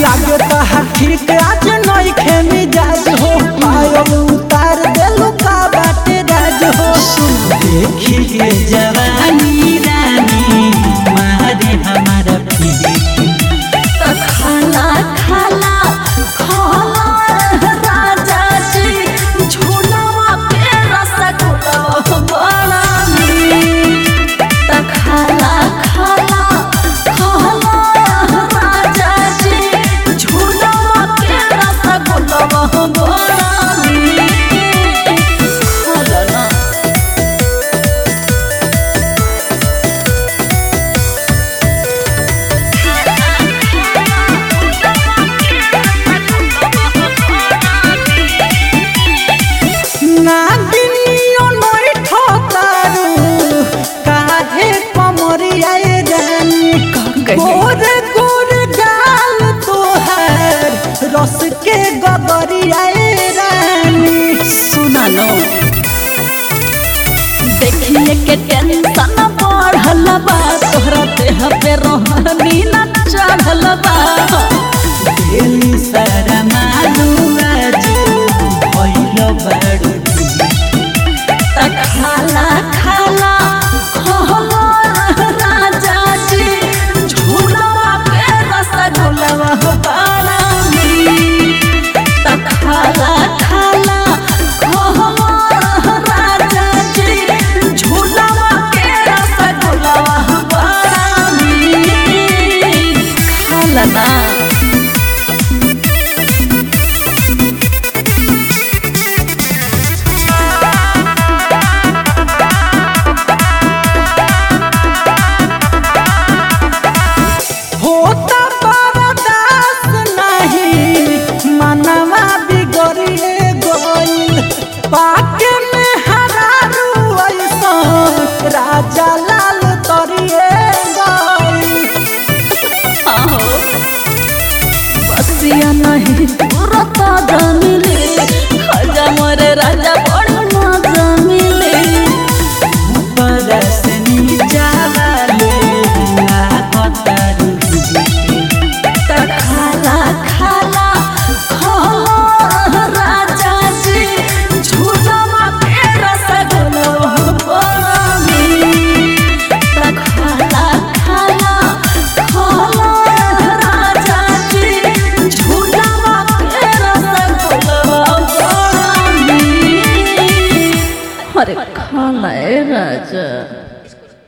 लागे तहार ठीक आज नई खेमी जाज हो पायल उतार देलू का बाटे राज हो देखी के जवानी रानी मारे हमारा पीर खाला खाला खाला राजा जी झूलवा पे रसगुल्ला बड़ा मीठ त खाला खाला खाला राजा जी झूलवा पे रसगुल्ला बड़ा मीठ खाला ना नागिनियो नई ठोकारू काहे कमरिया रानी गोर गोर गाल तोहार रस के गगरिया रानी सुना लो देखिए के टेंशन बढ़ल बा तोहरा देह पे रोहनी न चढ़ल बा दिली सारा मालू आज भइल बड़ू त खाला खाला खाला राजा जी झूलवा पे रसगुल्ला बड़ा मीठ त खाला खाला खाला राजा जी झूलवा पे रसगुल्ला बड़ा मीठ खाला ना होता बरदास नहीं मनवा बिगड़िए गइल पाके में हरारू ऐसन राजा लाल तरिए गइल आहो बसिया नहीं तुरत जमिले खजा मोरे राजा बड़ न जमिले ऊपर से नीचा वाले लागतारू त खाला खाला खाला राजा जी झूलवा पे रसगुल्ला बड़ा मीठ त खाला खाला खाला राजा जी झूलवा पे रसगुल्ला बड़ा मीठ अरे खाला ए राजा